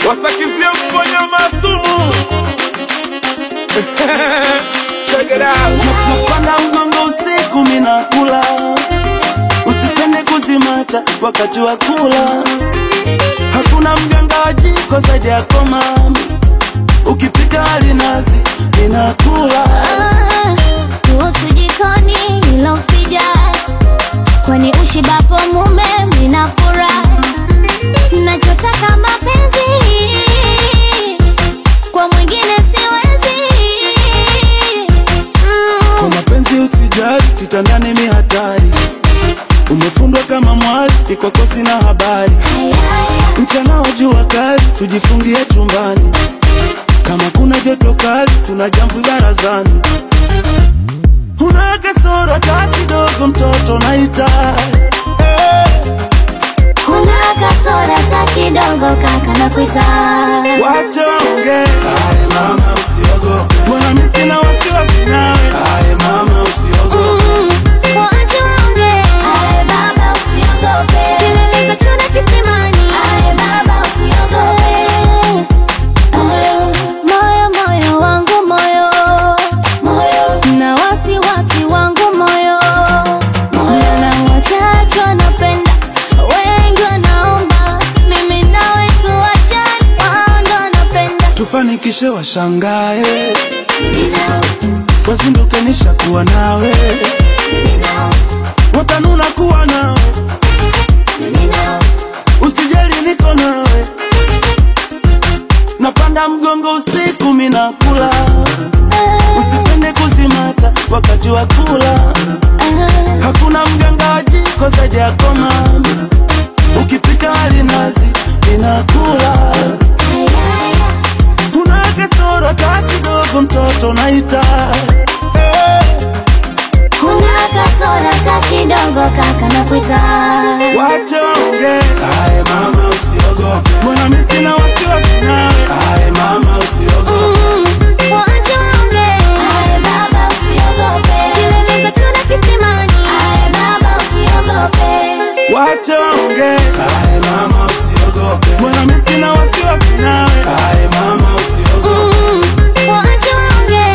wasakizie mponya masumu Check it out. napanda mgongo usiku minakula usipende kuzimata wakati wa kula hakuna mganga wa jiko zaidi yako mami ukipika alinazi ninakula Ah, kuhusu jikoni ila usijali, kwani ushibapo mume mnafurahi. Nachotaka mapenzi kwa mwingine siwezi. kwa Mm, mapenzi usijali kitandani mi hatari umefundwa kama mwali ikwako sina habari mchana wa jua kali tujifungie chumbani kama kuna joto kali tuna jambo barazani una kasoro hata kidogo mtoto naita kuna kasora ta kidogo kaka na kuita wacha waongee mama usiogope mbona mi sina wasiwasi nawe mama usiogope Mm, waache waongee. Kilele za chura kisimani. Moyo, moyo, moyo wangu moyo. Na wasiwasi wangu moyo. Na wachache wanapenda, wengi wanaomba. Mimi nawe tuachane, wao ndo wanapenda. tufanikishe washangae wazinduke nishakuwa nawe watanuna kuwa nawe usijali niko nawe napanda mgongo usiku minakula usipende kuzimata wakati wa kula hakuna mganga wa jiko zaidi yako mami ukipika alinazi inakula una kasoro hata kidogo mtoto naita Kuna kasora ta kidogo kaka na kuita wache waongee mama usiogope mbona mi sina wasiwasi nawe mama usiogope Mm, waache waongee. Kilele za chura kisimani. wache waongee mama usiogope mbona mi sina wasiwasi nawe mama usiogope Mm, waache waongee.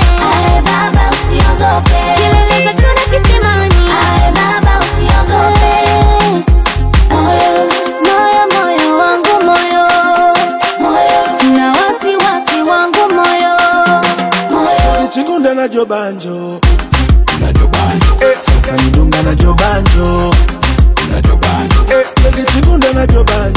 Kilele za chura kisimani. Moyo, moyo, moyo wangu moyo. Na wasiwasi wangu moyo. chikunda na jobanjo Eh, sasa nidunga na jobanjo Eh, cheki chikunda na jobanjo